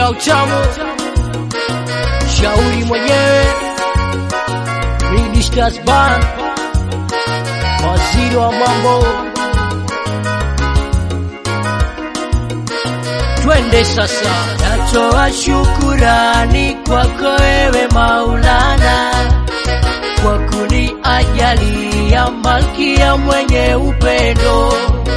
ya utamu, shauri mwenyewe, Ministers Band, waziri wa mambo. Twende sasa, natoa shukurani kwako wewe Maulana kwa kuniajalia malkia mwenye upendo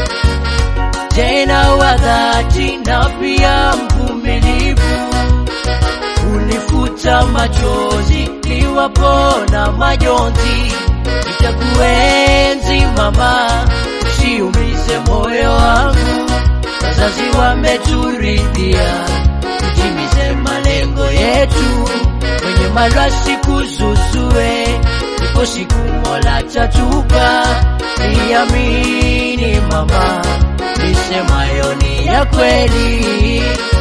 tena wa dhati na pia mvumilivu, unifuta machozi niwapona majonzi. Nitakuenzi mama, usiumize moyo wangu. Wazazi wameturidhia, tutimize malengo yetu, kwenye marasi kuzuzue, ipo siku Mola tatupa. Niamini mama, nisemayo ni ya kweli.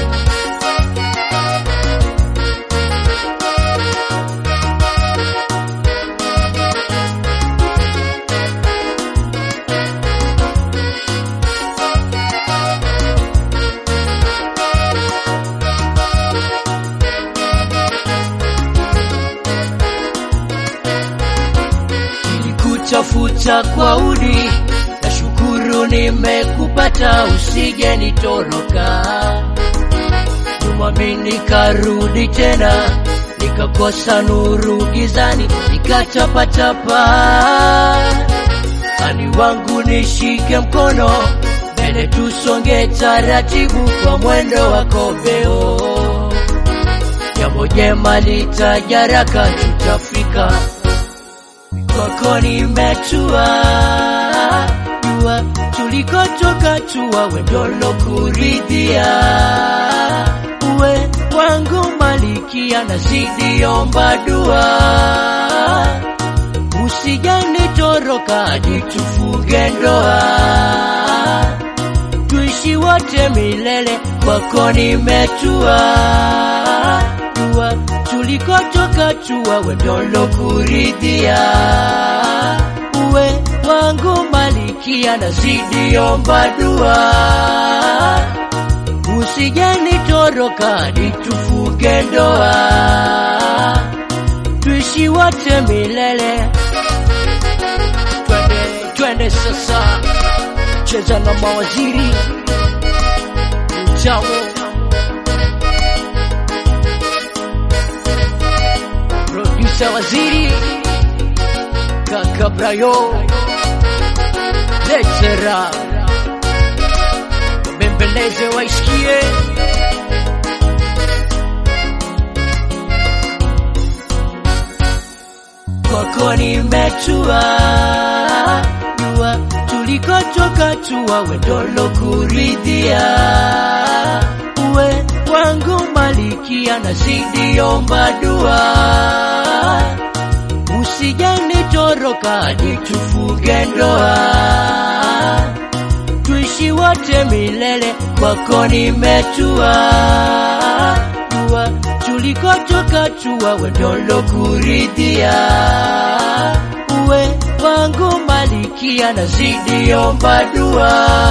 Nilikutafuta kwa udi, nashukuru nimekupata, usije nitoroka. Nyuma mimi nikarudi tena, nikakosa nuru gizani, nikatapatapa. Ani wangu nishike mkono, mbele tusonge taratibu kwa mwendo wa kobeo. Jambo jema litajaraka, tutafika kwako nimetua, jua tulikotoka tua, wendolo kuridhia, uwe wangu malikia, nazidi omba dua, usijani toroka hadi tufunge ndoa, tuishi wote milele, kwako nimetua, jua tulikotoka tua, wendolo kuridhia, uwe wangu malikia, nazidi omba dua, usijani toroka hadi tufunge ndoa, tuishi wote milele. Twende, twende sasa, cheza na mawaziri utamu producer waziri kaka Brayo Letera wabembeleze waisikie kwako nimetua jua tulikotoka tua wendolo kuridhia uwe wangu malikia nazidi omba dua usijani toroka hadi tufunge ndoa tuishi wote milele kwako nimetua jua tulikotoka tua wendolo kuridhia uwe wangu malikia nazidi omba dua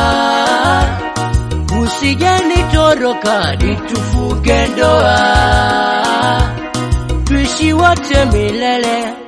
usijani toroka hadi tufunge ndoa tuishi wote milele